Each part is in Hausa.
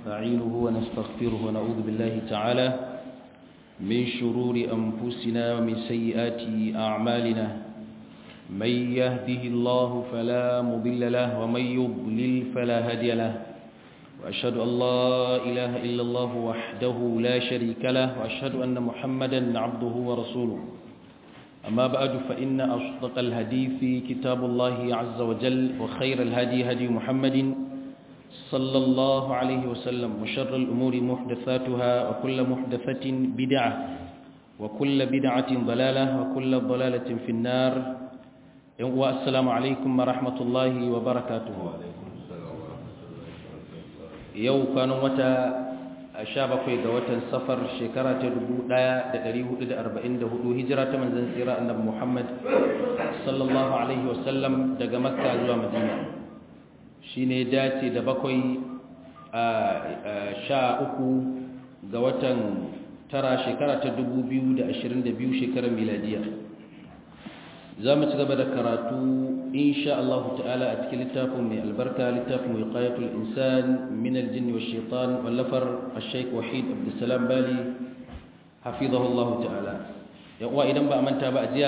ونستعينه ونستغفره ونعوذ بالله تعالى من شرور أنفسنا ومن سيئات أعمالنا من يهده الله فلا مضل له ومن يضلل فلا هادي له وأشهد أن لا إله إلا الله وحده لا شريك له وأشهد أن محمدا عبده ورسوله أما بعد فإن أصدق الهدي في كتاب الله عز وجل وخير الهدي هدي محمد صلى الله عليه وسلم وشر الأمور محدثاتها وكل محدثة بدعة وكل بدعة ضلالة وكل ضلالة في النار والسلام عليكم ورحمة الله وبركاته yau kwanan wata sha bakwai ga watan safar shekara ta dubu ɗaya da ɗari hudu da arba'in da hudu hijira ta manzan tsira annabi muhammad sallallahu alaihi wasallam daga makka zuwa madina shi ne dace da bakwai a sha uku ga watan tara shekara ta dubu biyu da ashirin da biyu shekarar miladiya za mu ci gaba da karatu insha Allah ta'ala a cikin littafin mai albarka littafin wiqayatul insan min aljinn wash shaitan wallafar ash-shaykh wahid abdussalam bali hafizahu Allah ta'ala ya uwa idan ba a manta ba a jiya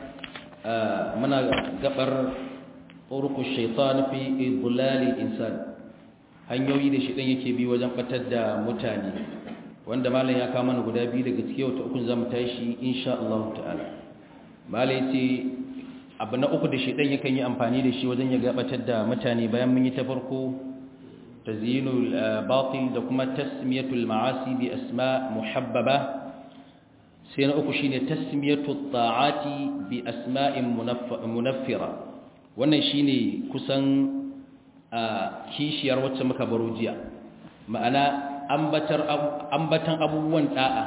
muna gabar turuqush shaitan fi idlal insan hanyoyi da shi yake bi wajen batar da mutane wanda malam ya kawo mana guda biyu daga cikin wata uku zamu tashi insha Allah ta'ala malai ce abu na uku da shaidan yakan yi amfani da shi wajen ya gabatar da mutane bayan mun yi ta farko tazyinul batil da kuma tasmiyatul ma'asi bi asma muhabbaba sai na uku shine tasmiyatul ta'ati bi asma'in munaffira wannan shine kusan kishiyar wacce muka baro jiya ma'ana ambatan abubuwan da'a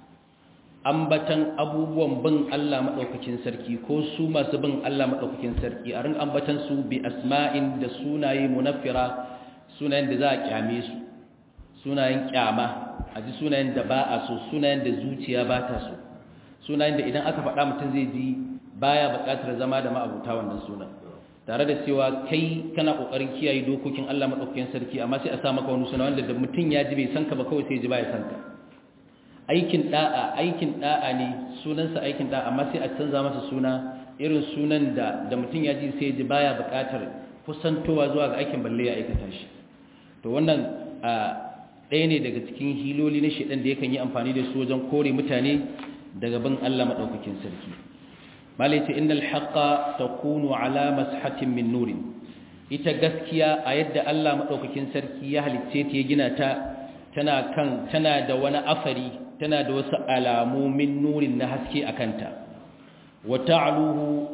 ambatan abubuwan bin Allah maɗaukakin sarki ko su masu bin Allah maɗaukakin sarki a rin ambatan su bi asma'in da sunaye munaffira sunayen da za a kyame su sunayen kyama a ji sunayen da ba a so sunayen da zuciya ba ta so sunayen da idan aka faɗa mutum zai ji baya buƙatar zama da ma'abuta wannan sunan tare da cewa kai kana ƙoƙarin kiyaye dokokin Allah maɗaukakin sarki amma sai a sa maka wani suna wanda da mutum ya ji bai san ka ba kawai sai ya ji baya san ka aikin da'a aikin da'a ne sunansa aikin da'a amma sai a canza masa suna irin sunan da da mutum ya ji sai ji baya buƙatar kusantowa zuwa ga aikin balle ya aikata shi to wannan ɗaya ne daga cikin hiloli na shedan da yakan yi amfani da su wajen kore mutane daga bin Allah madaukakin sarki malai ce innal haqqa takunu ala mashatin min nurin ita gaskiya a yadda Allah madaukakin sarki ya halicce ta ya gina ta tana kan tana da wani afari tana da wasu alamu min nurin na haske a kanta wata'aluhu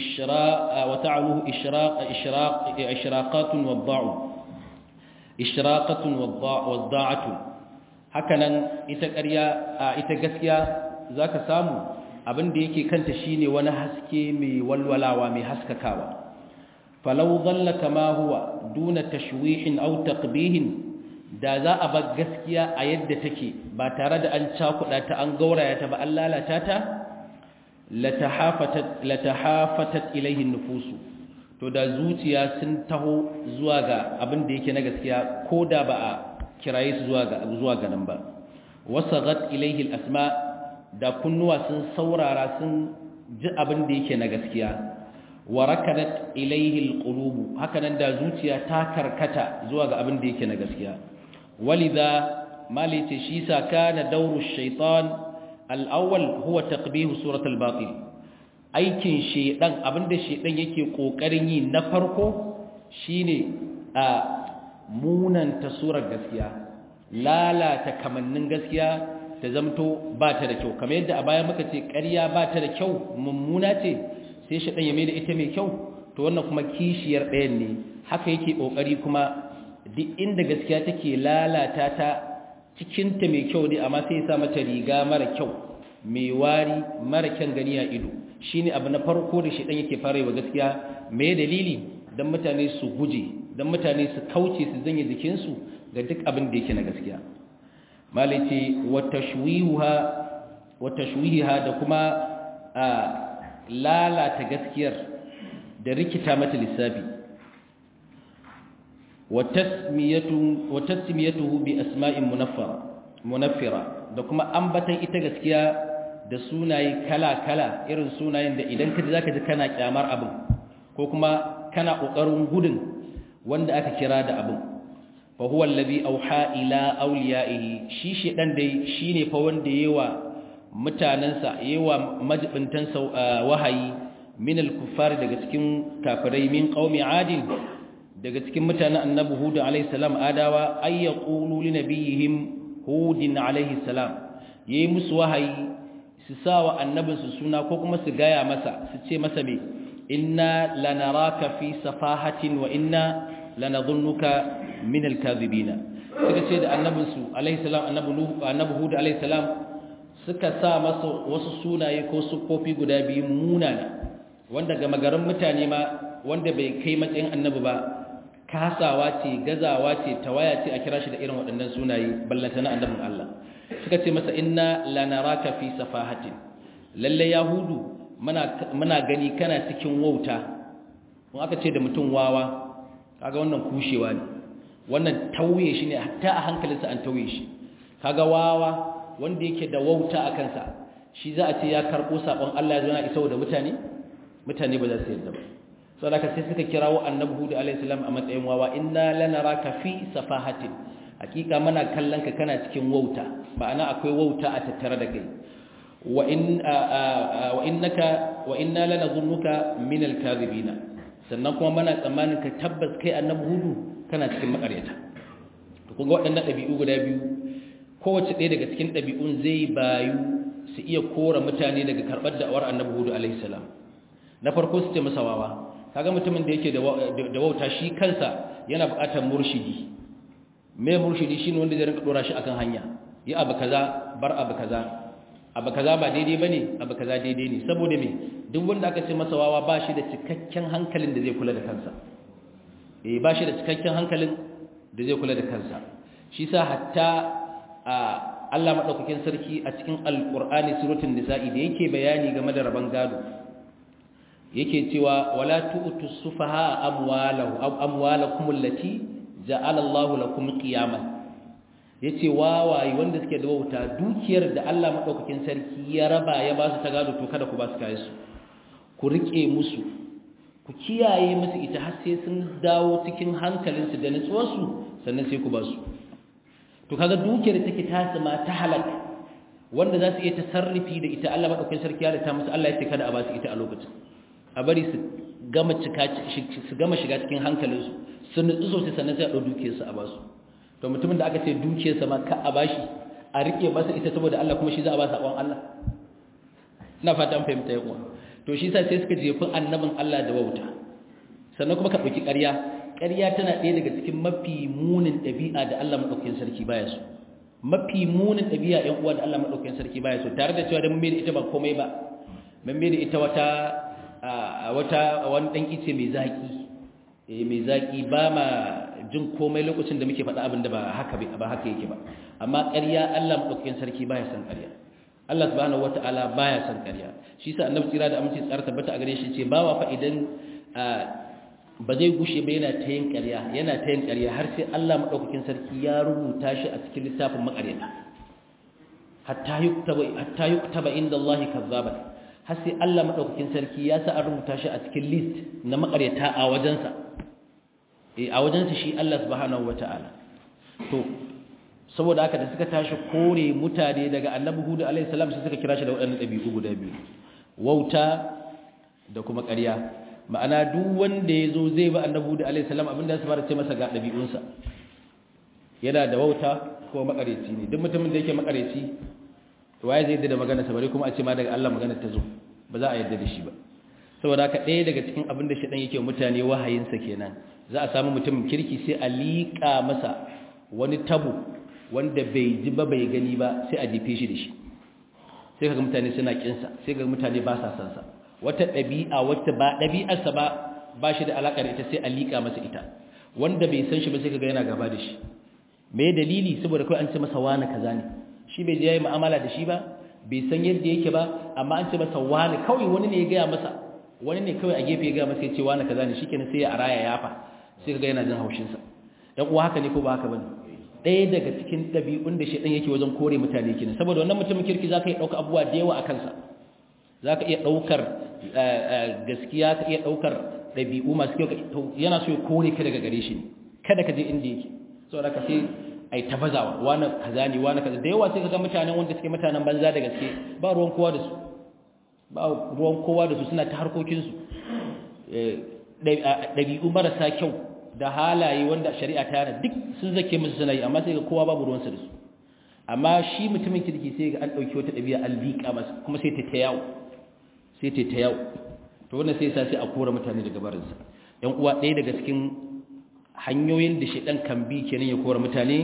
ishraqatun wadda'u ishraqatun wadda'atu hakanan ita ƙarya ita gaskiya zaka samu abin da yake kanta shine wani haske mai walwalawa mai haskakawa falau dhalla kama huwa duna tashwihin aw taqbihin da za a bar gaskiya a yadda take ba tare da an cakuɗa ta an gauraya ta ba an lalata ta latahafatat ilaihin nufusu to da zuciya sun taho zuwa ga abin da yake na gaskiya ko da ba a kiraye su zuwa ga zuwa ga nan ba wasagat ilaihi asma da kunnuwa sun saurara sun ji abin da yake na gaskiya wa rakadat ilaihi alqulub hakanan da zuciya ta karkata zuwa ga abin da yake na gaskiya ولذا مالت شيسا كان دور الشيطان الأول هو تقبيه سورة الباطل aikin shedan abinda shedan yake kokarin yi na farko shine a munanta surar gaskiya lalata kamannin gaskiya ta zamto ba ta da kyau kamar yadda a baya muka ce ƙarya ba ta da kyau mummuna ce sai shedan ya mai da ita mai kyau to wannan kuma kishiyar ɗayan ne haka yake kokari kuma duk inda gaskiya take lalata ta cikinta mai kyau ne amma sai ya sa mata riga mara kyau mai wari mara kyan gani a ido shine abu na farko da shi dan yake fara yi wa gaskiya me dalili dan mutane su guje dan mutane su kauce su zanye jikinsu ga duk abin da yake na gaskiya malaiti wa tashwihuha wa tashwihiha da kuma lalata gaskiyar da rikita mata lissafi wa tasmiyatu wa tasmiyatuhu bi asma'in munaffara munaffira da kuma ambatan ita gaskiya da sunaye kala-kala irin sunayen da idan ka ji zaka ji kana kyamar abin ko kuma kana kokarin gudun wanda aka kira da abin fa huwa allazi auha ila awliyaihi shi shedan dai shine fa wanda yawa mutanansa yawa majibintansa wahayi min al-kuffar daga cikin kafirai min qaumi adin daga cikin mutanen annabi hud alayhi salam adawa ay yaqulu li nabiyihim hudin alayhi salam yayi musu wahayi su sawa annabinsu suna ko kuma su gaya masa su ce masa me inna lanaraka fi safahatin wa inna lanadhunnuka min al-kadhibina suka ce da annabinsu alayhi salam annabi hud alayhi salam suka sa masa wasu sunaye ko sufofi guda biyu munana wanda ga magaran mutane ma wanda bai kai matsayin annabi ba kasawa ce gazawa ce tawaya ce a kira shi da irin waɗannan sunaye ballanta na annabin Allah suka ce masa inna lanaraka fi safahatin lalle yahudu muna muna gani kana cikin wauta kun aka ce da mutum wawa kaga wannan kushewa ne wannan tauye shi ne hatta a hankalinsa an tauye shi kaga wawa wanda yake da wauta a kansa shi za a ce ya karɓo saɓon Allah ya zo na isa da mutane mutane ba za su yarda ba so da sai suka kirawo annabi hudu alaihi salam a matsayin wawa inna lanaraka fi safahatin hakika muna kallon ka kana cikin wauta ma'ana akwai wauta a tattare da kai wa in wa innaka wa inna lanadhunnuka min al-kadhibina sannan kuma muna tsammanin ka tabbas kai annabi hudu kana cikin makaryata to kun ga waɗannan ɗabi'u guda biyu kowace ɗaya daga cikin ɗabi'un zai bayu su iya kora mutane daga karɓar da'awar annabi hudu alaihi salam na farko su ce masa wawa kaga mutumin da yake da wauta shi kansa yana buƙatar murshidi me murshidi shine wanda zai rinka dora shi akan hanya yi abu kaza bar abu kaza abu kaza ba daidai bane abu kaza daidai ne saboda me duk wanda aka ce masa wawa ba shi da cikakken hankalin da zai kula da kansa eh ba shi da cikakken hankalin da zai kula da kansa shi sa hatta Allah madaukakin sarki a cikin alqur'ani suratul nisa'i da yake bayani game da raban gado yake cewa wala tu'tu sufaha amwalahu amwalakum allati ja'ala Allahu lakum qiyaman yace wawaye wanda suke da wauta dukiyar da Allah madaukakin sarki ya raba ya ba su ta gado to kada ku ba su kai su ku rike musu ku kiyaye musu ita har sai sun dawo cikin hankalinsu da nutsuwarsu sannan sai ku ba su to kaga dukiyar take tasima ta halak wanda za su iya tasarrufi da ita Allah madaukakin sarki ya rata musu Allah ya ce kada a ba su ita a lokacin a bari su gama su gama shiga cikin hankalinsu sun nutsu sosai sannan sai a ɗau dukiyarsu a basu to mutumin da aka ce dukiyarsa ma ka a bashi a riƙe masa ita saboda Allah kuma shi za a ba saƙon Allah ina fata an fahimta yawa to shi sa sai suka jefi annabin Allah da wauta sannan kuma ka ɗauki ƙarya ƙarya tana ɗaya daga cikin mafi munin ɗabi'a da Allah maɗaukakin sarki baya so mafi munin ɗabi'a ƴan uwa da Allah maɗaukakin sarki baya so tare da cewa da mun bai da ita ba komai ba mun bai da ita wata wata wani dan ice mai zaki eh mai zaki ba ma jin komai lokacin da muke faɗa abin da ba haka ba haka yake ba amma ƙarya Allah madaukakin sarki baya san ƙarya Allah subhanahu wataala baya san ƙarya shi yasa annabi tsira da aminci tsara tabbata a gare shi ce bawa fa idan ba zai gushe ba yana ta yin ƙarya yana ta yin ƙarya har sai Allah madaukakin sarki ya rubuta shi a cikin littafin maƙaryata hatta yuktaba hatta yuktaba inda Allah kazzaban har sai Allah madaukakin sarki ya sa an rubuta shi a cikin list na makaryata a wajensa eh a wajensa shi Allah subhanahu wataala to saboda haka da suka tashi kore mutane daga Annabi Hud alaihi salam sai suka kira shi da waɗannan dabi'u guda biyu wauta da kuma ƙarya ma'ana duk wanda yazo zai ba Annabi Hud alaihi salam abinda su fara ce masa ga dabi'unsa yana da wauta ko makareci ne duk mutumin da yake makareci waye zai da magana sa bare kuma a ce ma daga Allah magana ta zo ba za a yarda da shi ba saboda haka ɗaya daga cikin abin da shedan yake mutane wahayin sa kenan za a samu mutum kirki sai a liƙa masa wani tabo wanda bai ji ba bai gani ba sai a jefe shi da shi sai kaga mutane suna kin sa sai kaga mutane ba sa san sa wata ɗabi'a wata ba ɗabi'ar sa ba ba shi da alaka da ita sai a liƙa masa ita wanda bai san shi ba sai kaga yana gaba da shi me dalili saboda kai an ce masa wani kaza ne shi bai je yayi mu'amala da shi ba bai san yadda yake ba amma an ce masa wani kawai wani ne ya gaya masa wani ne kawai a gefe ya gaya masa ya ce wani kaza ne shikenan sai ya araya yafa sai kaga yana jin haushin sa dan uwa haka ne ko ba haka bane ɗaya daga cikin ɗabi'un da shedan yake wajen kore mutane kenan saboda wannan mutumin kirki zaka iya dauka abubuwa da yawa a kansa zaka iya daukar gaskiya ka iya daukar ɗabi'u masu kyau yana so ya kore ka daga gare shi kada ka je inda yake saboda ka sai ai tabazawa wani kaza ne wani kaza da yawa sai kaga mutanen wanda suke mutanen banza da gaske ba ruwan kowa da su ba ruwan kowa da su suna ta harkokin su dabi'u marasa kyau da halaye wanda shari'a ta yana duk sun zake musu suna yi amma sai ga kowa babu ruwansa da su amma shi mutumin kirki sai ga an dauki wata dabi'a an liƙa masa kuma sai ta yawo sai ta ta yawo to wannan sai sa sai a kora mutane daga barinsa yan uwa ɗaya daga cikin hanyoyin da shaidan kan bi kenan ya kora mutane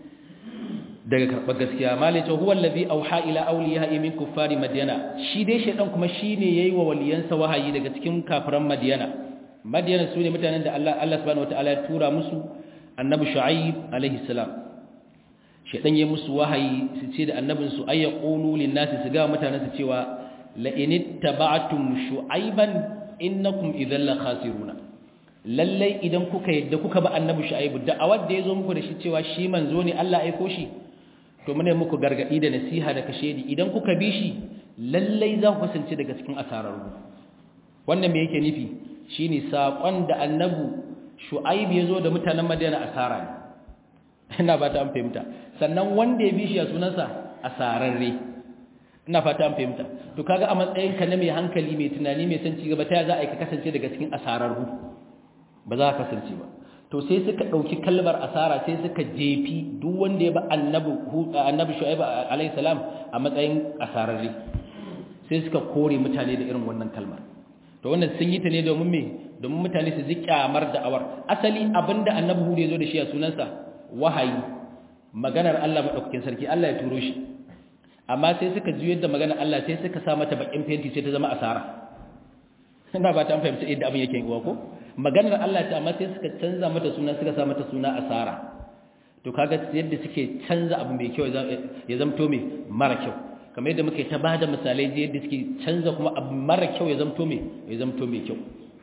daga karɓar gaskiya malai ce huwa allazi auha ila awliya'i min kuffari madyana shi dai shaidan kuma shine yayi wa waliyansa wahayi daga cikin kafiran madyana madyana su ne mutanen da Allah Allah subhanahu wataala ya tura musu annabi shu'aib alaihi salam shaidan yayi musu wahayi su ce da annabin su ay yaqulu lin nasi su ga mutanen su cewa la in ittaba'tum shu'aiban innakum idhal la khasiruna lallai idan kuka yadda kuka ba annabi shu'aibu da awad da yazo muku da shi cewa shi manzo ne Allah aiko shi to mune muku gargadi da nasiha da kashedi idan kuka bi shi lallai za ku kasance daga cikin asararru wannan me yake nufi shine sakon da annabi shu'aib yazo da mutanen madina asara ne ina ba ta an fahimta sannan wanda ya bi shi a sunansa asararre ina fata an fahimta to kaga a matsayin ka na mai hankali mai tunani mai san cigaba ta za a yi ka kasance daga cikin asararru ba za ka kasance ba to sai suka ɗauki kalmar asara sai suka jefi duk wanda ya ba annabi annabi shu'aib alayhi salam a matsayin asararre sai suka kore mutane da irin wannan kalmar to wannan sun yi ta ne domin me domin mutane su ji kyamar da'awar asali abinda annabi hudu ya zo da shi a sunansa wahayi maganar Allah madaukakin sarki Allah ya turo shi amma sai suka juyar da maganar Allah sai suka sa mata bakin fenti sai ta zama asara ina ba ta an fahimci yadda abin yake yi ko maganar Allah ta amma sai suka canza mata suna suka sa mata suna asara to kaga yadda suke canza abu mai kyau ya zamto mai mara kyau kamar yadda muke ta bada misalai da yadda suke canza kuma abu mara kyau ya zamto mai ya zamto mai kyau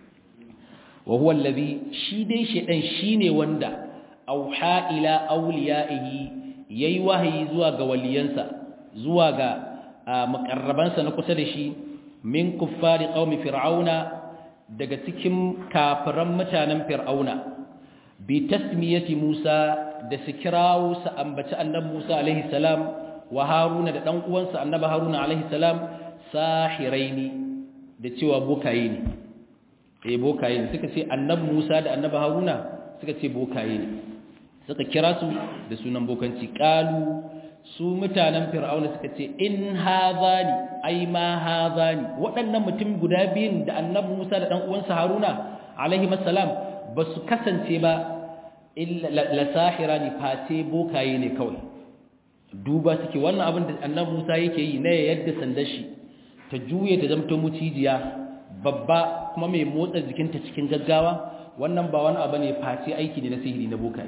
wa huwa allazi shi dai shedan shine wanda auha ila awliyaihi yayi wahayi zuwa ga waliyansa zuwa ga makarrabansa na kusa da shi min kuffari qaumi fir'auna daga cikin kafiran mutanen fir'auna bi tasmiyati Musa da su kirawo su ambaci annabi Musa alaihi salam wa Haruna da dan uwansa annabi Haruna alaihi salam sahiraini da cewa bokaye ne eh bokaye ne suka ce annabi Musa da annabi Haruna suka ce bokaye ne suka kira su da sunan bokanci qalu su mutanen fir'auna suka ce in hazani ai ma hazani waɗannan mutum guda biyun da annabi Musa da dan uwansa Haruna alaihi salam ba su kasance ba illa la sahirani face bokaye ne kawai duba suke wannan abin da annabi Musa yake yi na yadda sandar shi ta juye ta zamto mucijiya babba kuma mai motsa jikinta cikin gaggawa wannan ba wani abu ne face aiki ne na sihiri na bokaye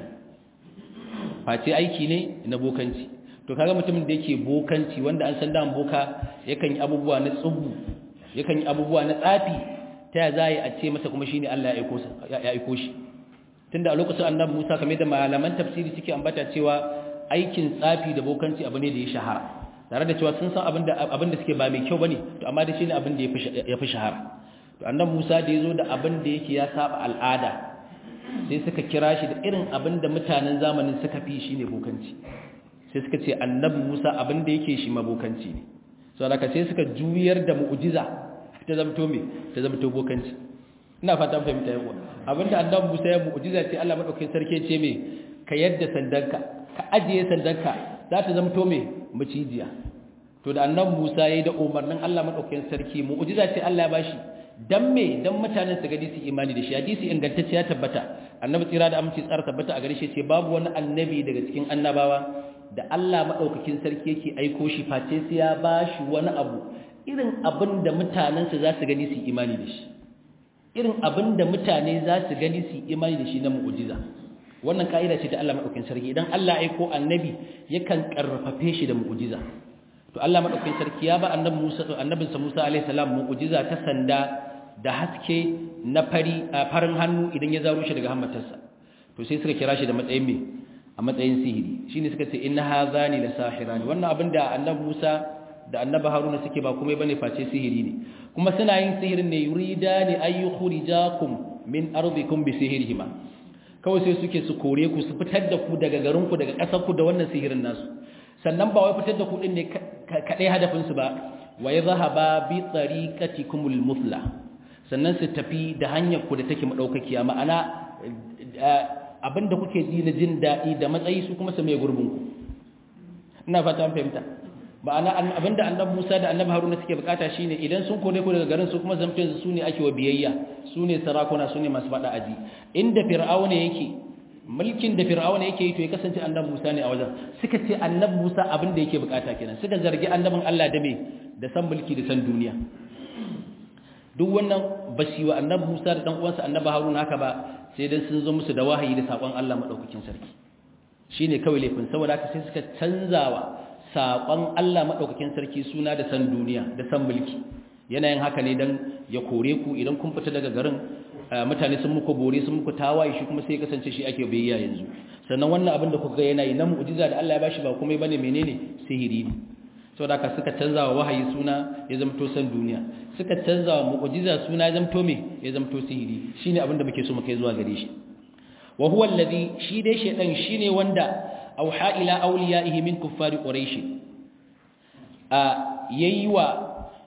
face aiki ne na bokanci to kaga mutumin da yake bokanci wanda an san dan boka yakan yi abubuwa na tsubu yakan yi abubuwa na tsafi ta ya zai a ce masa kuma shine Allah ya aiko ya aiko shi tunda a lokacin annabi Musa kamar da malaman tafsiri suke ambata cewa aikin tsafi da bokanci abu ne da ya shahara tare da cewa sun san abin da abin da suke ba mai kyau bane to amma da shine abin da ya fi shahara to annabi Musa da yazo da abin da yake ya saba al'ada sai suka kira shi da irin abin da mutanen zamanin suka fi shine bokanci sai suka ce annabi Musa abin da yake shi mabokanci ne so haka sai suka juyar da mu'jiza ta zamto me ta zamto bokanci ina fatan fahimta yawa abinda annabi Musa ya mu'jiza ce Allah madaukakin sarki ce me ka yadda sandanka ka ajiye sandanka za ta zamto me macijiya to da annabi Musa yayi da umarnin Allah madaukakin sarki mu'jiza ce Allah ya bashi dan me dan mutanen su gadi su imani da shi hadisi ingantacce ya tabbata annabi tsira da aminci tsara tabbata a gare shi ce babu wani annabi daga cikin annabawa da Allah maɗaukakin sarki yake aiko shi face sai ya ba shi wani abu irin abin da mutanensa za su gani su imani da shi irin abin da mutane za su gani su imani da shi na mu'ujiza wannan ka'ida ce ta Allah maɗaukakin sarki idan Allah aiko annabi yakan karfafe shi da mu'ujiza to Allah maɗaukakin sarki ya ba annabi Musa annabinsa Musa alaihi salam mu'ujiza ta sanda da haske na fari farin hannu idan ya zaro shi daga hammatarsa to sai suka kira shi da matsayin me a matsayin sihiri shine suka ce inna hadhani la sahirani wannan abin da annabi Musa da annabi Haruna suke ba komai bane face sihiri ne kuma suna yin sihirin ne yuridani ay yukhrijakum min ardikum bi sihirihima kawai sai suke su kore ku su fitar da ku daga garin ku daga ƙasar ku da wannan sihirin nasu sannan ba wai fitar da ku din ne kadai hadafin su ba wa yadhhaba bi tariqatikumul muthla sannan su tafi da hanyar ku da take madaukakiya ma'ana abinda kuke ji na jin daɗi da matsayi su kuma su mai gurbin ku ina fata an fahimta ma'ana abinda annabi Musa da annabi Haruna suke bukata shine idan sun kore ku daga garin su kuma zamtin su ne ake wa biyayya su ne sarakuna su ne masu fada aji inda fir'auna yake mulkin da fir'auna yake yi to ya kasance annabi Musa ne a wajen suka ce annabi Musa abinda yake bukata kenan suka zargi annabin Allah da me da san mulki da san duniya duk wannan bashi wa annabi Musa da dan uwansa annabi Haruna haka ba sai dan sun zo musu da wahayi da sakon Allah madaukakin sarki shine kawai laifin saboda haka sai suka canzawa sakon Allah madaukakin sarki suna da san duniya da san mulki yanayin haka ne dan ya kore ku idan kun fita daga garin mutane sun muku bore sun muku tawaye shi kuma sai ya kasance shi ake bayyana yanzu sannan wannan abin da kuka ga yana yi na mu'jiza da Allah ya bashi ba komai bane menene sihiri ne saboda haka suka canza wa wahayi suna ya zamto san duniya suka canza wa mu'jiza suna ya zamto me ya zamto sihiri shine abin da muke so mu kai zuwa gare shi wa huwa alladhi shi dai shedan shine wanda auha ila awliyaihi min kuffari quraish a yayi wa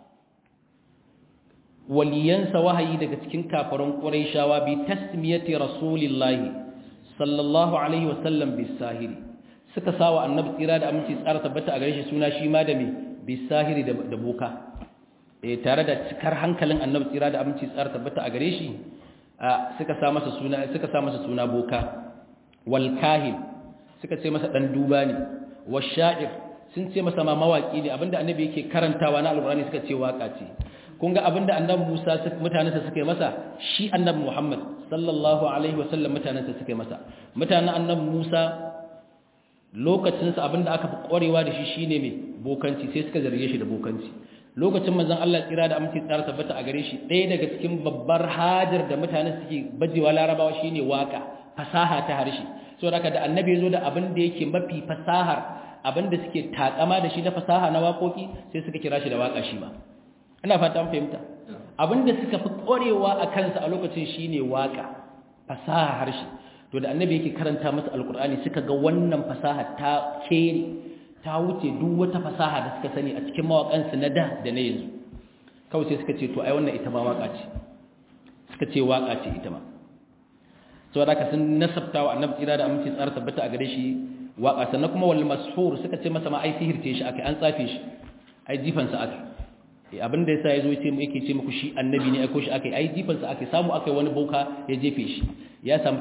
waliyansa wahayi daga cikin kafaran quraishawa bi tasmiyati rasulillahi sallallahu alaihi wasallam bisahiri suka sawa annabi tsira da aminci tsara tabbata a gare shi suna shi ma da me bisahiri da boka eh tare da cikar hankalin annabi tsira da aminci tsara tabbata a gare shi suka sa masa suna suka sa masa suna boka wal kahin suka ce masa dan duba ne washa'ir sun ce masa ma mawaki ne abinda annabi yake karantawa na alqur'ani suka ce waka ce kun ga abinda annabi Musa mutanensa suka yi masa shi annabi Muhammad sallallahu alaihi wasallam mutanensa suka yi masa mutanen annabi Musa lokacinsa abinda aka fi ƙwarewa da shi shine mai bokanci sai suka zarge shi da bokanci lokacin manzon Allah tsira da aminci tsara tabbata a gare shi ɗaya daga cikin babbar hajar da mutane suke bajewa larabawa shine waka fasaha ta harshe saboda haka da annabi ya zo da abin da yake mafi fasahar abin da suke takama da shi na fasaha na waƙoƙi sai suka kira shi da waka shi ma ina fata an fahimta abin da suka fi ƙwarewa a kansa a lokacin shine waka fasaha harshe to da annabi yake karanta masa alkur'ani suka ga wannan fasaha ta kere ta wuce duk wata fasaha da suka sani a cikin mawakansu na da da na yanzu kawai sai suka ce to ai wannan ita ma waka ce suka ce waka ce ita ma saboda haka sun nasabta wa annabi tsira da aminci tsara tabbata a gare shi waka sannan kuma wal mashhur suka ce masa ma ai sihirce shi akai an tsafe shi ai jifansa akai abin da yasa yazo yace mu yake ce muku shi annabi ne aiko shi akai ai jifansa akai samu akai wani boka ya jefe shi ya samu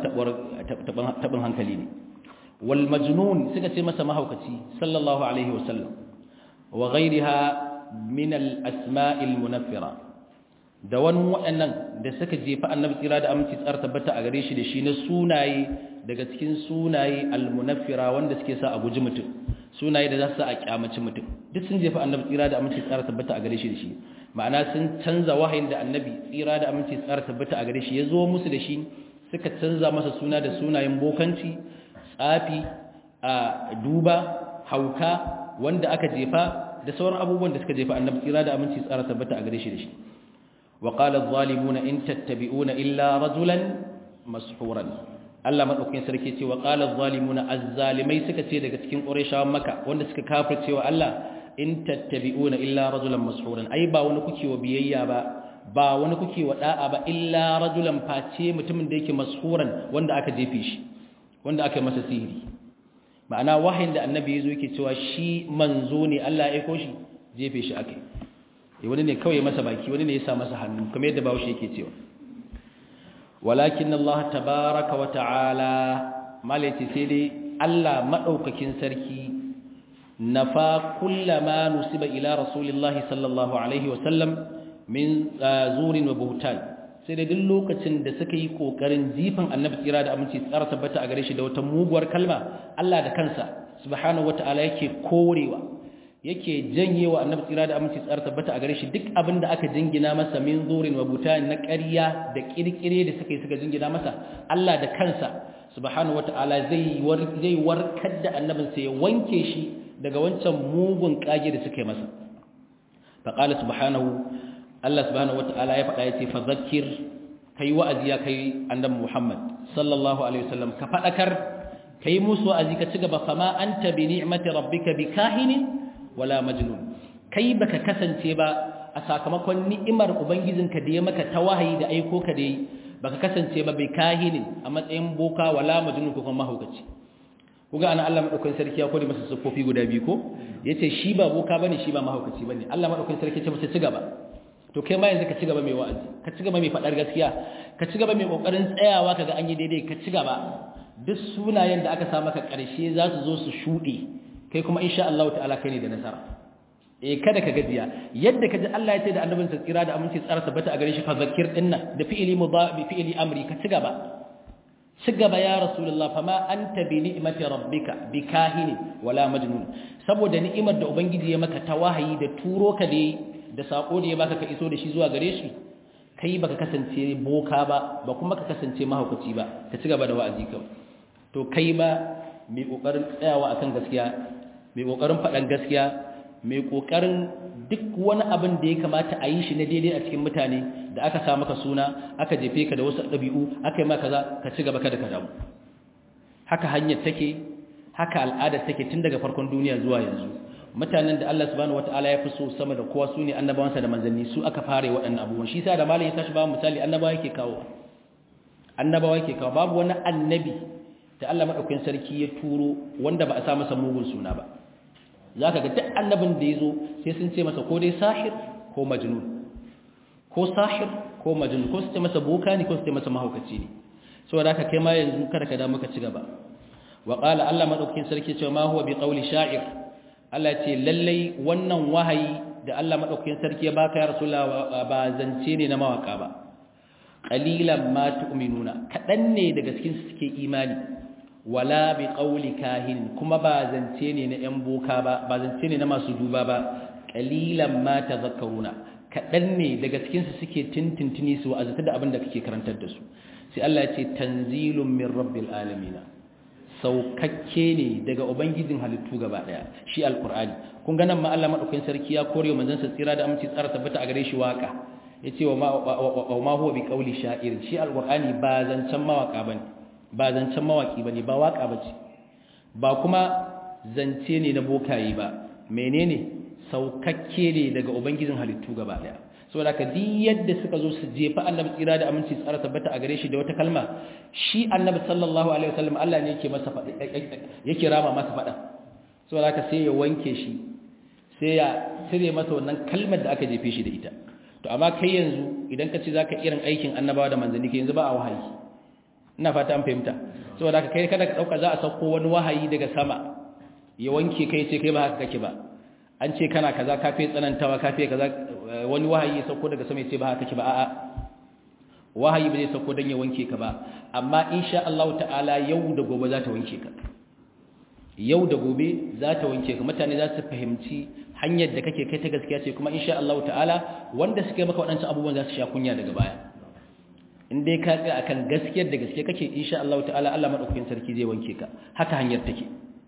tabin hankali ne wal majnun suka ce masa mahaukaci sallallahu alaihi wasallam wa ghayriha min al asma'il munaffira da wani waɗannan da suka jefa annabi tsira da aminci tsar tabbata a gare shi da shi na sunaye daga cikin sunaye al munaffira wanda suke sa a guji mutum sunaye da za su sa a kyamaci mutum duk sun jefa annabi tsira da aminci tsar tabbata a gare shi da shi ma'ana sun canza wahayin da annabi tsira da aminci tsar tabbata a gare shi ya zo musu da shi suka canza masa suna da sunayen bokanci tsafi a duba hauka wanda aka jefa da sauran abubuwan da suka jefa annabi tsira da aminci tsara tabbata a gare shi da shi wa qala adh-dhalimuna in tattabi'una illa rajulan mashuran Allah madaukakin sarki ce wa qala adh-dhalimuna az-zalimai suka ce daga cikin qurayshawan makka wanda suka kafirce wa Allah in tattabi'una illa rajulan mashuran ai ba wani kuke wa biyayya ba ba wani kuke wa da'a ba illa rajulan face mutumin da yake mashuran wanda aka jefe shi wanda aka yi masa sihiri ma'ana wahayin da annabi yazo yake cewa shi manzo ne Allah ya aiko shi jefe shi akai eh wani ne kawai masa baki wani ne ya sa masa hannu kamar yadda bawo shi yake cewa walakin Allah tabaaraka wa ta'ala malaiti sai dai Allah madaukakin sarki nafa kullama nusiba ila rasulillahi sallallahu alaihi wa sallam min zurin wa buhtan sai da duk lokacin da suka yi kokarin jifan annabi tsira da aminci tsara tabbata a gare shi da wata muguwar kalma Allah da kansa subhanahu wataala yake korewa yake janyewa annabi tsira da aminci tsara tabbata a gare shi duk abin da aka jingina masa min zurin wa buhtan na ƙarya da kirkire da suka yi suka jingina masa Allah da kansa subhanahu wata'ala zai zai warkar da annabin sai ya wanke shi daga wancan mugun kage da suka yi masa fa qala subhanahu Allah subhanahu wata'ala ya faɗa yace fa zakkir kai wa'azi ya kai annabi Muhammad sallallahu alaihi wasallam ka fadakar kai musu wa'azi ka cigaba fa ma anta bi ni'mati rabbika bikahinin wala majnun kai baka kasance ba a sakamakon ni'imar ubangijinka da ya maka ta wahayi da aiko ka da yi baka kasance ba bai kahinin a matsayin boka wala majnun ko kuma mahaukaci kuga ana Allah madaukakin sarki ya kore masa sufofi guda biyu ko yace shi ba boka bane shi ba mahaukaci bane Allah madaukakin sarki ya ce masa ci gaba to kai ma yanzu ka ci gaba mai wa'azi ka ci gaba mai fadar gaskiya ka ci gaba mai kokarin tsayawa kaga an yi daidai ka ci gaba duk sunayen da aka sa maka karshe za su zo su shuɗe kai kuma insha Allah ta'ala kai ne da nasara eh kada ka gajiya yadda kaji Allah ya ce da annabinsa tsira da aminci tsara tabbata a gare shi fa zakir dinnan da fi'ili mudhabi fi'ili amri ka ci gaba ci gaba ya rasulullah fa ma anta bi ni'mati rabbika bi kahini wala majnun saboda ni'imar da ubangiji ya maka ta wahayi da turo ka da da sako da ya baka ka iso da shi zuwa gare shi kai baka kasance boka ba ba kuma ka kasance mahaukaci ba ka ci gaba da wa'azi kawai to kai ba mai kokarin tsayawa akan gaskiya mai kokarin faɗan gaskiya mai kokarin duk wani abin da ya kamata a yi shi na daidai a cikin mutane da aka sa maka suna aka jefe ka da wasu ɗabi'u aka yi maka kaza ka ci gaba kada ka damu haka hanyar take haka al'adar take tun daga farkon duniya zuwa yanzu mutanen da Allah subhanahu wataala ya fi so sama da kowa su ne annabawansa da manzanni su aka fara waɗannan abubuwan shi sa da malam ya tashi ba misali annabawa yake kawo annabawa yake kawo babu wani annabi da Allah madaukakin sarki ya turo wanda ba a sa masa mugun suna ba za ka ga duk annabin da ya zo sai sun ce masa ko dai sahir ko majnun ko sahir ko majnun ko su ce masa boka ne ko su ce masa mahaukaci ne saboda haka kai ma yanzu kada ka damu ka ci gaba wa qala Allah madaukakin sarki cewa ma huwa bi qawli sha'ir Allah ce lallai wannan wahayi da Allah madaukakin sarki ya baka ya rasulullah ba zance ne na mawaka ba qalilan ma tu'minuna kadan ne daga cikin su suke imani wala bi qawli kahin kuma ba zance ne na yan boka ba ba zance ne na masu duba ba qalilan ma tadhakkaruna kadan ne daga cikin su suke tintintini su azata da abin da kake karantar da su sai Allah ya ce tanzilun min rabbil alamin saukakke ne daga ubangijin halittu gaba daya shi alqur'ani kun ga nan ma Allah madaukakin sarki ya kore manzon sa tsira da aminci tsara tabbata a gare shi waka yace wa ma huwa bi qawli sha'ir shi alqur'ani ba zancan mawaka bane ba zancen mawaki bane ba waka bace ba kuma zance ne na bokaye ba menene saukakke ne daga ubangijin halittu gaba daya saboda ka di yadda suka zo su jefa annabi tsira da aminci tsara tabbata a gare shi da wata kalma shi annabi sallallahu alaihi wasallam Allah ne yake masa fada yake rama masa fada saboda ka sai ya wanke shi sai ya cire masa wannan kalmar da aka jefe shi da ita to amma kai yanzu idan ka ce zaka irin aikin annabawa da manzanni ke yanzu ba a wahayi ina fata an fahimta saboda haka kai kada ka dauka za a sauko wani wahayi daga sama ya wanke kai ce kai ba haka kake ba an ce kana kaza kafe tsanantawa kafe kaza wani wahayi ya sauko daga sama ya ce ba haka kake ba a'a wahayi ba zai sauko dan ya wanke ka ba amma insha Allah ta'ala yau da gobe za ta wanke ka yau da gobe za ta wanke ka mutane za su fahimci hanyar da kake kai ta gaskiya ce kuma insha Allah ta'ala wanda suka yi maka waɗancan abubuwan za su sha kunya daga baya in dai ka tsaya akan gaskiyar da gaske kake insha Allah ta'ala Allah madaukakin sarki zai wanke ka haka hanyar take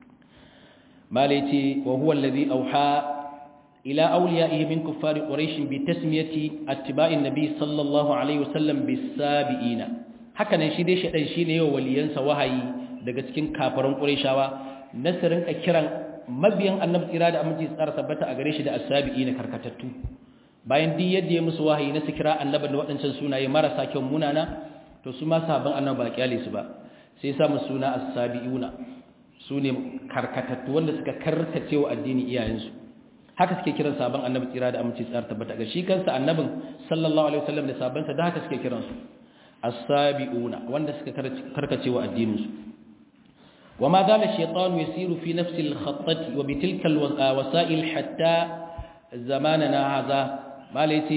malai ce wa huwa allazi auha ila awliyaihi min kuffari quraish bi tasmiyati attiba'in nabi sallallahu alaihi wasallam bisabiina haka nan shi dai shedan shine yau waliyansa wahayi daga cikin kafaran qurayshawa nasirin ka kiran mabiyan annabi tsira da aminci tsara tabbata a gare shi da asabiina karkatattu bayan duk yadda ya musu wahayi na su kira annabi da waɗancan sunaye marasa kyau munana to su ma sabon annabi ba kyale su ba sai ya samu suna as-sabiuna su ne karkatattu wanda suka karkace wa addini iyayensu haka suke kiran sabon annabi tsira da aminci tsara tabbata ga shi kansa annabin sallallahu alaihi wasallam da sabansa da haka suke kiran su as-sabiuna wanda suka karkace wa addinin su وما زال الشيطان يسير في نفس الخطة وبتلك الوسائل حتى زماننا هذا malaiti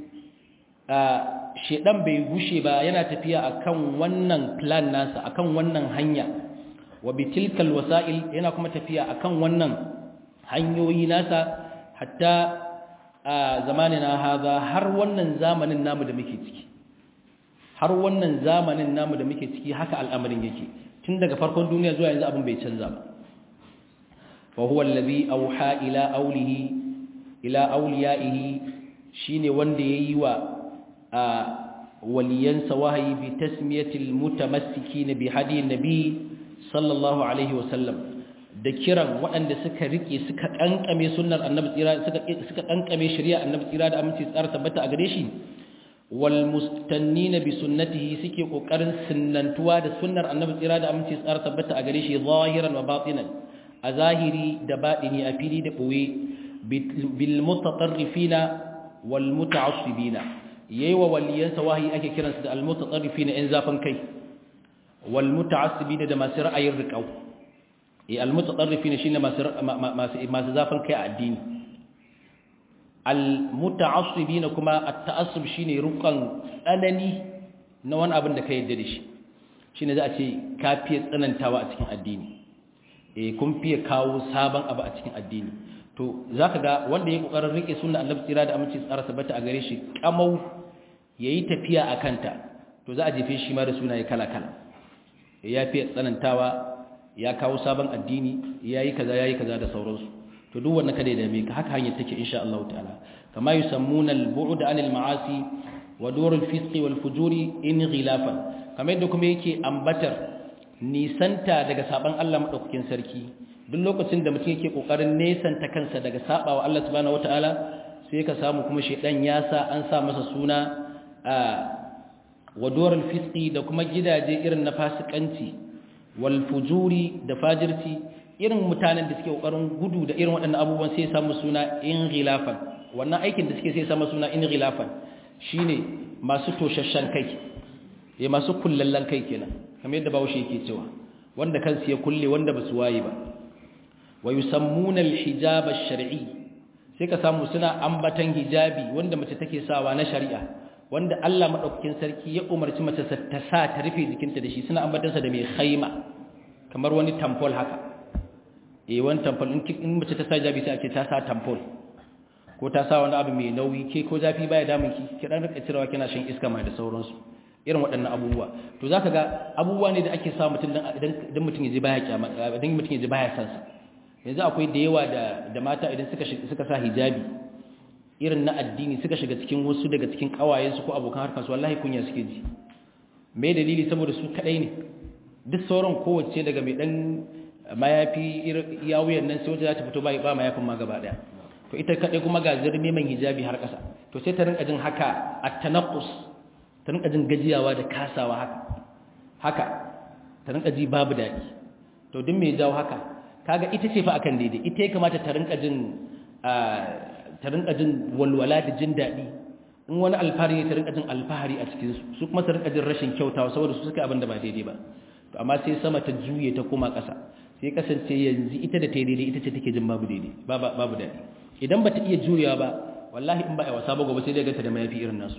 shedan bai gushe ba yana tafiya akan wannan plan nasa akan wannan hanya wa bitilkal wasail yana kuma tafiya akan wannan hanyoyi nasa hatta zamanina haza har wannan zamanin namu da muke ciki har wannan zamanin namu da muke ciki haka al'amarin yake tun daga farkon duniya zuwa yanzu abin bai canza ba fa huwa allazi auha ila aulihi ila auliyaihi shine wanda yayi wa waliyansa wahayi bi tasmiyatil mutamassikina bi hadi nabi sallallahu alaihi wasallam da kiran waɗanda suka rike suka kankame sunnar annabi tsira suka suka kankame shari'a annabi tsira da aminci tsara tabbata a gare shi wal mustannina bi sunnatihi suke kokarin sunnantuwa da sunnar annabi tsira da aminci tsara tabbata a gare shi zahiran wa batinan a zahiri da batini a fili da boye bil mutatarrifina wal muta'assibina yayi wa waliyansa wahayi ake kiransu da al mutatarrifina in zafin kai wal muta'assibina da masu ra'ayin riqau eh al mutatarrifina shine masu masu zafin kai a addini al-muta'assibina kuma at-ta'assub shine rukan tsanani na wani abin da ka yadda da shi shine za a ce ka fiye tsanantawa a cikin addini eh kun fiye kawo sabon abu a cikin addini to zaka ga wanda ya kokarin rike sunnar Annabi tsira da aminci tsara sabata a gare shi kamau yayi tafiya a kanta to za a jefe shi ma da sunaye kala kala ya fiye tsanantawa ya kawo sabon addini yayi kaza yayi kaza da sauransu to duk wannan kada ya dame ka haka hanyar take insha Allah ta'ala kama yusammuna al-bu'd 'anil ma'asi wa dur al-fisq wal fujuri in ghilafan kamar yadda kuma yake ambatar nisanta daga saban Allah madaukakin sarki duk lokacin da mutum yake kokarin nesanta kansa daga sabawa Allah subhanahu wata'ala sai ka samu kuma shedan ya sa an sa masa suna wa dur al-fisq da kuma gidaje irin na fasikanci wal fujuri da fajirci irin mutanen da suke kokarin gudu da irin waɗannan abubuwan sai samu suna in ghilafan wannan aikin da suke sai samu suna in ghilafan shine masu toshashan kai eh masu kullallan kai kenan kamar yadda bawo shi yake cewa wanda kansu ya kulle wanda ba su waye ba wa yusammuna al-hijab ash-shar'i sai ka samu suna ambatan hijabi wanda mace take sawa na shari'a wanda Allah madaukakin sarki ya umarci mace ta sa ta rufe jikinta da shi suna ambatansa da mai khaima kamar wani tampol haka eh wani tamfol in mace ta sa jabi sai a ce ta sa tamfol ko ta sa wani abu mai nauyi ke ko zafi baya damun ki ki dan rika cirewa kina shan iska mai da sauransu irin waɗannan abubuwa to zaka ga abubuwa ne da ake sa mutum dan idan mutum yaji baya kyama idan mutum yaji baya san sa yanzu akwai da yawa da da mata idan suka suka sa hijabi irin na addini suka shiga cikin wasu daga cikin kawayensu ko abokan harkar su wallahi kunya suke ji me dalili saboda su kadai ne duk sauran kowace daga mai dan mayafi ya wuyan nan sai wata za ta fito ba mayafin ma gaba daya to ita kadai kuma ga zirme man hijabi har kasa to sai ta rinka jin haka at-tanaqqus ta rinka jin gajiyawa da kasawa haka haka ta rinka ji babu dadi to duk me jawo haka kaga ita ce fa akan daidai ita ya kamata ta rinka jin ta rinka jin walwala da jin dadi in wani alfahari ta rinka jin alfahari a cikin su su kuma ta rinka jin rashin kyautawa saboda su suka abin da ba daidai ba to amma sai sama ta juye ta koma ƙasa sai kasance yanzu ita da ta yi daidai ita ce take jin babu daidai babu daɗi idan ba ta iya jurewa ba wallahi in ba a wasa ba gobe sai dai ganta da mayafi irin nasu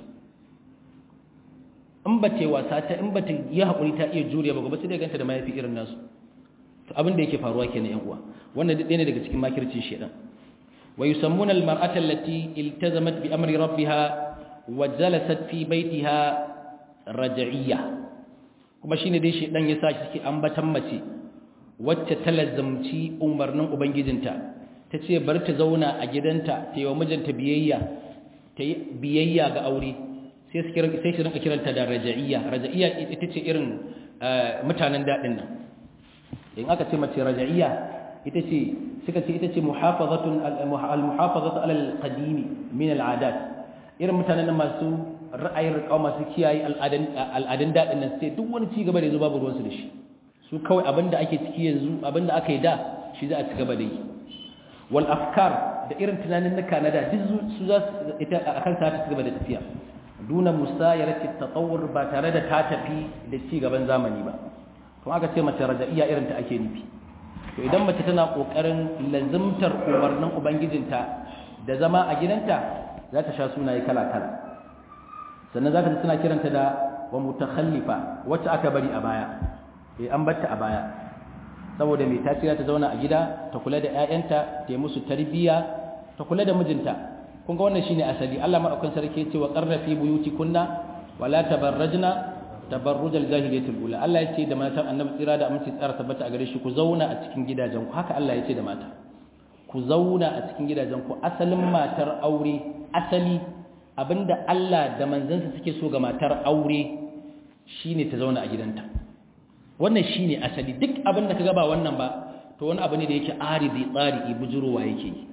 in ba ta yi wasa ta in ba ta yi haƙuri ta iya jurewa ba gobe sai dai ganta da mayafi irin nasu to abin da yake faruwa kenan yan uwa wannan duk ɗaya ne daga cikin makircin shedan wa yusammuna al-mar'ata allati iltazamat bi amri rabbiha wa jalasat fi baytiha raj'iyya kuma shine dai shedan ya sa shi ambatan mace wacce ta lazamci umarnin ubangijinta ta ce bar ta zauna a gidanta ta yi wa mijinta biyayya ta yi biyayya ga aure sai su kiran sai su rinka kiranta da raja'iyya raja'iyya ita ce irin mutanen dadin nan in aka ce mace raja'iyya ita ce suka ce ita ce muhafazatun al-muhafazatu ala al-qadimi min al-adat irin mutanen nan masu ra'ayin riƙau masu kiyaye al'adun daɗin nan sai duk wani cigaba da ya zo babu ruwansu da shi su kawai abinda ake ciki yanzu abinda aka yi da shi za a ci gaba da yi wal afkar da irin tunanin na kanada duk su za su ita a kan ta ci gaba da tafiya duna musayarati tatawur ba tare da ta tafi da ci gaban zamani ba to aka ce mace rajaiya irin ta ake nufi to idan mace tana kokarin lazimtar umarnin ubangijinta da zama a gidanta za ta sha sunaye kala kala sannan za ka ji suna kiranta da wa mutakhallifa wacce aka bari a baya eh an batta a baya saboda mai tasira ta zauna a gida ta kula da ƴaƴanta ta yi musu tarbiyya ta kula da mijinta kun ga wannan shine asali Allah madaukakin sarki ya ce wa qarra fi buyutikunna wa la tabarrajna tabarrujal jahiliyatul ula Allah ya ce da matan annabi tsira da aminci tsara tabbata a gare shi ku zauna a cikin gidajen ku haka Allah ya ce da mata ku zauna a cikin gidajen ku asalin matar aure asali abinda Allah da manzansa suke so ga matar aure shine ta zauna a gidanta wannan shine asali duk abinda kaga ba wannan ba to wani abu ne da yake aridi tsari bujurowa yake yi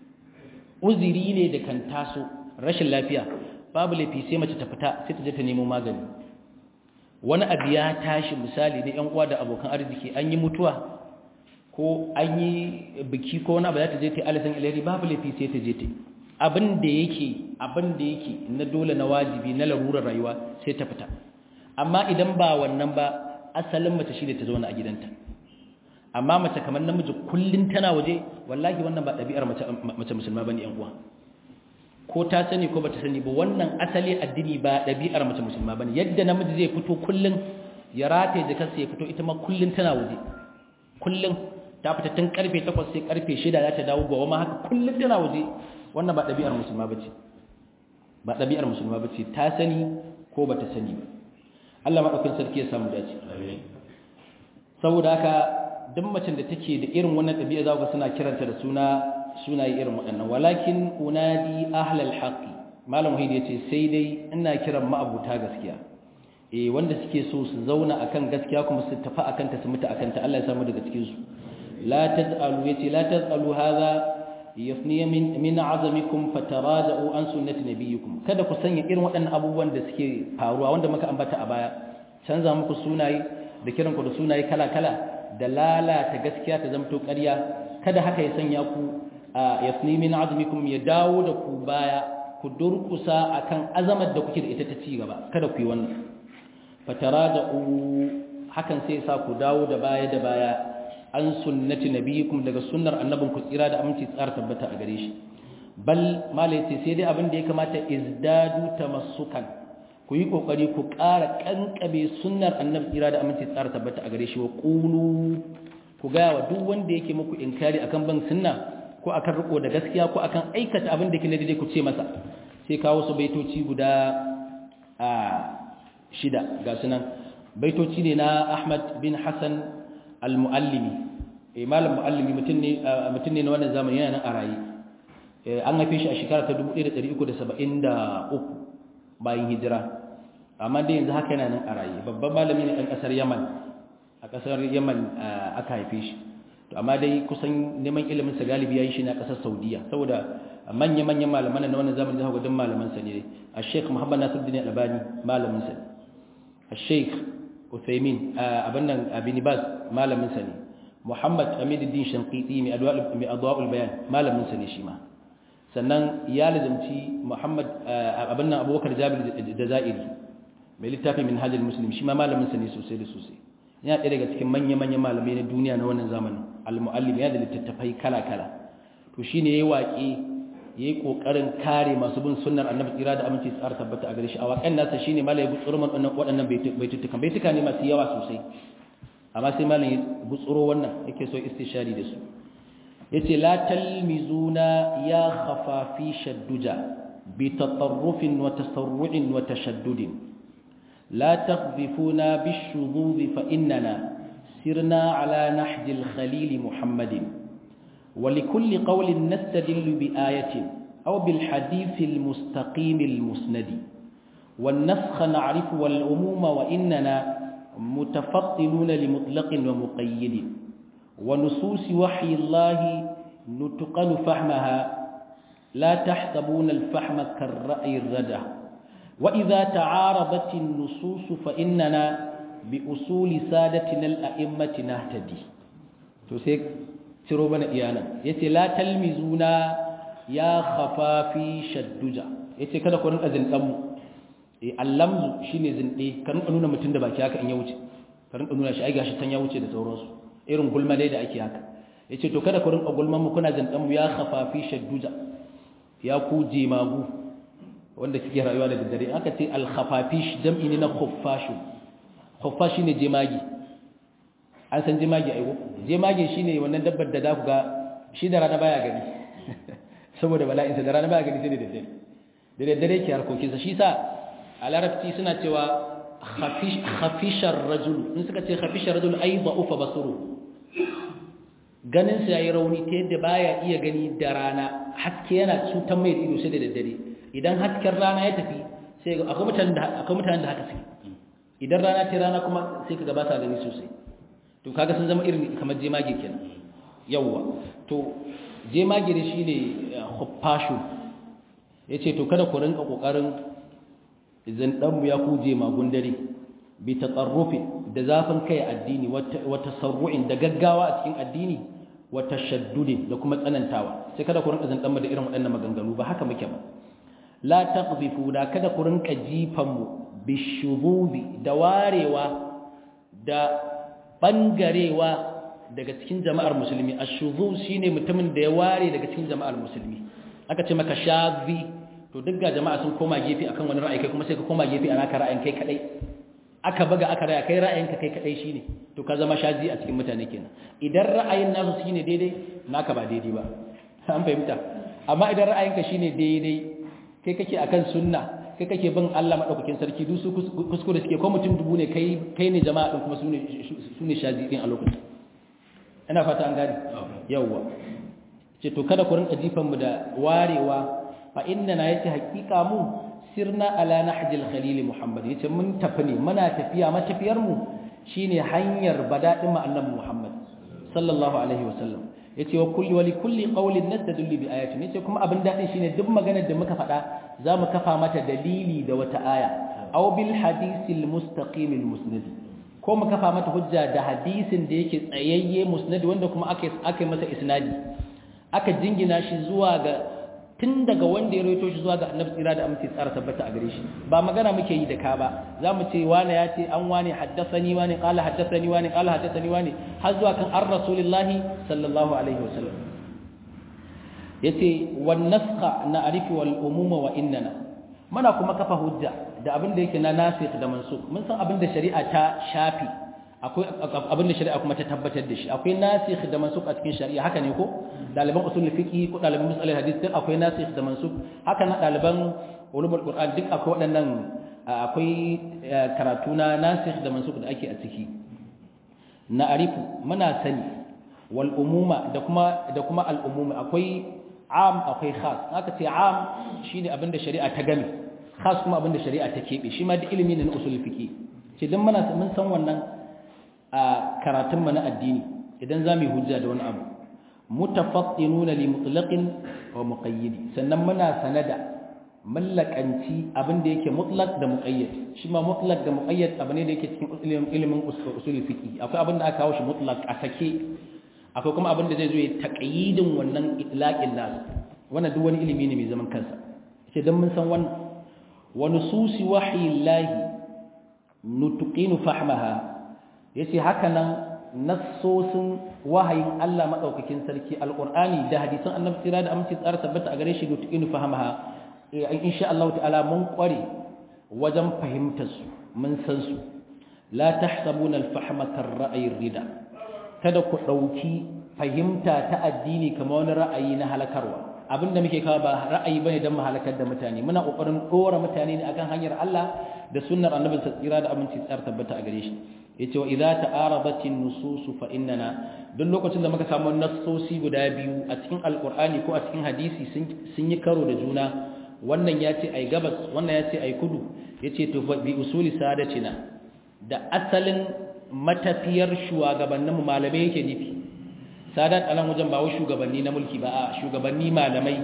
uziri ne da kan taso rashin lafiya babu laifi sai mace ta fita sai ta je ta nemo magani wani abu ya tashi misali na yan uwa da abokan arziki an yi mutuwa ko an yi biki ko wani abu za ta je ta alisan ilari babu laifi sai ta je ta abin da yake abin da yake na dole na wajibi na larurar rayuwa sai ta fita amma idan ba wannan ba asalin mace shi ne ta zauna a gidanta amma mace kamar namiji kullun tana waje wallahi wannan ba ɗabi'ar mace musulma bane yan uwa ko ta sani ko bata sani ba wannan asali addini ba ɗabi'ar mace musulma bane yadda namiji zai fito kullun ya rataye jikarsa ya fito ita ma kullun tana waje kullun ta fita tun karfe 8 sai karfe 6 za ta dawo gowa ma haka kullun tana waje wannan ba ɗabi'ar musulma bace ba ɗabi'ar musulma bace ta sani ko bata sani ba Allah madaukakin sarki ya samu dace amin saboda haka duk macen da take da irin wannan ɗabi'a za ku suna kiranta da suna sunaye irin waɗannan walakin unadi ahlal haqqi malam wahid yace sai dai ina kiran ma'abuta gaskiya eh wanda suke so su zauna akan gaskiya kuma su tafi akan ta su mutu akan ta Allah ya samu daga cikin su la tazalu yace la tazalu hadha yafni min min azamikum fataraja'u an sunnati nabiyikum kada ku sanya irin waɗannan abubuwan da suke faruwa wanda muka ambata a baya canza muku sunaye da kiran ku da sunaye kala kala da lalata gaskiya ta zamto ƙarya kada haka ya sanya ku yafni min azmikum ya dawo da ku baya ku durkusa akan azamar da kuke da ita ta ci gaba kada ku yi wannan fataraja'u hakan sai sa ku dawo da baya da baya an sunnati nabiyikum daga sunnar annabin ku tsira da aminci tsara tabbata a gare shi bal malai sai dai abin da ya kamata izdadu tamassukan ku yi kokari ku ƙara kankabe sunnar annabi tsira da aminci tsara tabbata a gare shi wa qulu ku ga wa duk wanda yake muku inkari akan ban sunna ko akan riko da gaskiya ko akan aikata abin da yake na daidai ku ce masa sai kawo su baitoci guda a shida ga sunan baitoci ne na Ahmad bin Hassan al-Muallimi eh malam muallimi mutum ne mutum ne na wannan zamani yana nan a rayi an haife shi a shekara ta 1373 bayan hijira amma dai yanzu haka yana nan a rayi babban malami ne ɗan ƙasar Yaman a ƙasar Yaman aka haife shi to amma dai kusan neman ilimin sa galibi yayin shi na ƙasar Saudiya saboda manya-manyan malaman na wannan zamani zaka ga duk malaman sa ne a Sheikh Muhammad Nasiruddin Albani malamin sa a Sheikh Uthaymin abin nan Ibn Baz malamin sa ne Muhammad Hamiduddin Shanqiti mai adwa'ul bayan malamin sa ne shi ma sannan ya lazamci Muhammad abin nan Abubakar Jabir Jazairi mai littafi Minhajul Muslim shi ma malamin sa ne sosai da sosai yana ɗaya daga cikin manya-manyan malamai na duniya na wannan zamanin al-muallim ya da littattafai kala-kala to shine yayi waƙe yayi kokarin kare masu bin sunnar Annabi tsira da aminci tsar tabbata a gare shi a waƙan nasa shine malai butsurman waɗannan baitutukan baituka ne masu yawa sosai amma sai malam ya butsuro wannan yake so istishari da su yace la talmizuna ya khafafi shadduja bi tatarrufin wa tasarru'in wa tashaddudin la taqdhifuna bishudud fa innana sirna ala nahj al-khalil muhammadin ولكل قول نستدل بآية أو بالحديث المستقيم المسند والنسخ نعرف والعموم وإننا متفطنون لمطلق ومقيد ونصوص وحي الله نتقن فهمها لا تحسبون الفهم كالرأي الردى وإذا تعارضت النصوص فإننا بأصول سادتنا الأئمة نهتدي تسيك تروبنا إيانا يتي لا تلمزونا يا خفافي شدجا يتي كذا قرن أذن أمو allamzu shine zinde ka rinka nuna mutum da baki haka in ya wuce ka rinka nuna shi ai gashi tan ya wuce da sauransu irin gulma dai da ake haka yace to kada ku rinka gulman mu kuna zindan mu ya khafafi shadduja ya ku jemagu wanda kike rayuwa da daddare aka ce al khafafish jam'i ne na khuffashu khuffashi ne jemagi an san jemagi ai jemagi shine wannan dabbar da za ku ga shi da rana baya gani saboda bala'insa da rana baya gani sai da daddare da daddare ke harkokinsa shi sa a larabci suna cewa khafishar rajul in suka ce khafishar rajul ai da'ufa basuru ganin sa yayi rauni ta yadda baya iya gani da rana haske yana cutar mai ido sai da daddare idan hasken rana ya tafi sai ga akwai mutanen da akwai mutanen da haka suke idan rana ta rana kuma sai kaga ba sa gani sosai to kaga sun zama irin kamar jemage kenan yawwa to jemage da shine khuffashu yace to kada ku rinka kokarin idan dan mu ya kuje magun dare bi taqarrufi da zafin kai addini wa tasarru'in da gaggawa a cikin addini wa tashaddudi da kuma tsanantawa sai kada ku rinka zandan mu da irin waɗannan maganganu ba haka muke ba la taqdhifu da kada ku rinka jifan mu bishububi da warewa da bangarewa daga cikin jama'ar musulmi ashuzuz shine mutumin da ya ware daga cikin jama'ar musulmi aka ce maka shazi to duk ga jama'a sun koma gefe akan wani ra'ayi kai kuma sai ka koma gefe ana ka ra'ayin kai kadai aka baga aka raya kai ra'ayinka kai kadai shine to ka zama shazi a cikin mutane kenan idan ra'ayin nasu shine daidai naka ba daidai ba an fahimta amma idan ra'ayinka shine daidai kai kake akan sunna kai kake bin Allah madaukakin sarki duk su kuskure suke ko mutum dubu ne kai kai ne jama'a din kuma sune sune shazi din a lokacin ina fata an gane yawwa ce to kada ku rinka jifan mu da warewa fa inna na yace hakika mu sirna ala nahjil khalil muhammad yace mun tafi ne muna tafiya matafiyar mu shine hanyar badadin mu annabi muhammad sallallahu alaihi wasallam yace wa kulli wa li kulli qawlin nastadullu bi ayatin yace kuma abin dadin shine duk maganar da muka faɗa zamu kafa mata dalili da wata aya aw bil hadisil mustaqim al musnad ko mu kafa mata hujja da hadisin da yake tsayayye musnad wanda kuma aka aka masa isnadi aka jingina shi zuwa ga tun daga wanda ya roito shi zuwa ga annabi tsira da amince tsara tabbata a gare shi ba magana muke yi da ka ba za mu ce wane ya ce an wane haddasani wane qala haddasani wane qala haddasani wane har zuwa kan ar rasulillahi sallallahu alaihi wasallam yace wan nasqa na arifi wal umuma wa innana muna kuma kafa hujja da abin da yake na nasikh da mansukh mun san abin da shari'a ta shafi akwai abin da shari'a kuma ta tabbatar da shi akwai nasikh da mansukh a cikin shari'a haka ne ko daliban usul fiqi ko daliban musalal hadith duk akwai nasikh da mansukh haka na daliban ulumul qur'an duk akwai waɗannan akwai karatu na nasikh da mansukh da ake a ciki na arifu muna sani wal umuma da kuma da kuma al umuma akwai am akwai khas haka ce am shine abin da shari'a ta game khas kuma abin da shari'a ta kebe shi ma duk ilimi ne na usul fiqi ce dan muna mun san wannan a karatun mu na addini idan zamu hujja da wani abu mutafattinuna li mutlaqin wa muqayyid sannan muna sanada mallakanci abin da yake mutlaq da muqayyad shi ma mutlaq da muqayyad abu ne da yake cikin ilimin usul fiqi akwai abin da aka kawo shi mutlaq a sake akwai kuma abin da zai zo ya taqyidin wannan itlaqin nas wannan duk wani ilimi ne mai zaman kansa sai dan mun san wannan wa nususi wahyillahi nutqinu fahmaha yace haka nan nassosin wahayin Allah madaukakin sarki alqur'ani da hadisan annabi tsira da aminci tsara tabbata a gare shi nutqinu fahmaha insha Allah ta'ala mun kware wajen fahimtar su mun san su la tahsabuna al-fahma kar-ra'yi rida kada ku dauki fahimta ta addini kamar wani ra'ayi na halakarwa abinda muke kawo ba ra'ayi bane dan mu halakar da mutane muna kokarin dora mutane ne akan hanyar Allah da sunnar annabi tsira da aminci tsara tabbata a gare shi yace wa idza ta'arabatin nusus fa innana duk lokacin da muka samu nassosi guda biyu a cikin alqur'ani ko a cikin hadisi sun yi karo da juna wannan yace ai gabas wannan yace ai kudu yace to bi usuli sadatina da asalin matafiyar shugabanninmu malamai yake nufi sadat alan wajen ba wai shugabanni na mulki ba a shugabanni malamai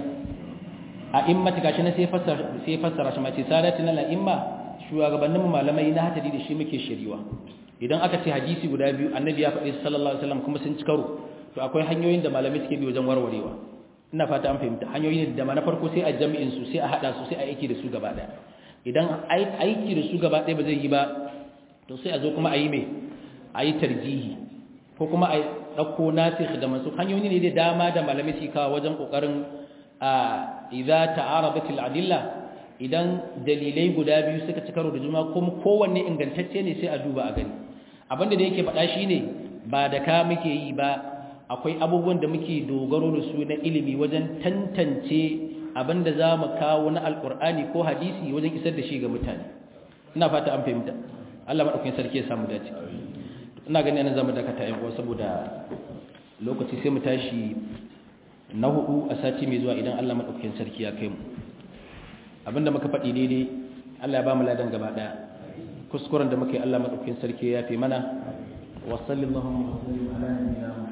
a immati gashi na sai fassara sai fassara shi mace sadatina la imma shugabanninmu malamai na hatari da shi muke shiriwa idan aka ce hadisi guda biyu annabi ya faɗi sallallahu alaihi wasallam kuma sun ci karo to akwai hanyoyin da malamai suke bi wajen warwarewa ina fata an fahimta hanyoyin da ma na farko sai a jami'in su sai a hada su sai a aiki da su gaba daya idan aiki da su gaba daya ba zai yi ba to sai a zo kuma a yi mai a yi tarjihi ko kuma a ɗauko nasikh da masu hanyoyi ne da dama da malamai su kawo wajen ƙoƙarin a idza ta'arabatil adilla idan dalilai guda biyu suka ci karo da juna kuma kowanne ingantacce ne sai a duba a gani abinda da yake faɗa shine ba da ka muke yi ba akwai abubuwan da muke dogaro da su na ilimi wajen tantance abinda za mu kawo na alkur'ani ko hadisi wajen isar da shi ga mutane ina fata an fahimta Allah madaukakin sarki ya samu dace ina gani anan zamu dakata yan uwa saboda lokaci sai mu tashi na hudu a sati mai zuwa idan Allah madaukakin sarki ya kai mu abinda muka faɗi daidai Allah ya ba mu ladan gaba daya kuskuren da muka yi Allah madaukakin sarki ya fi mana wa sallallahu alaihi wa sallam ala nabiyyina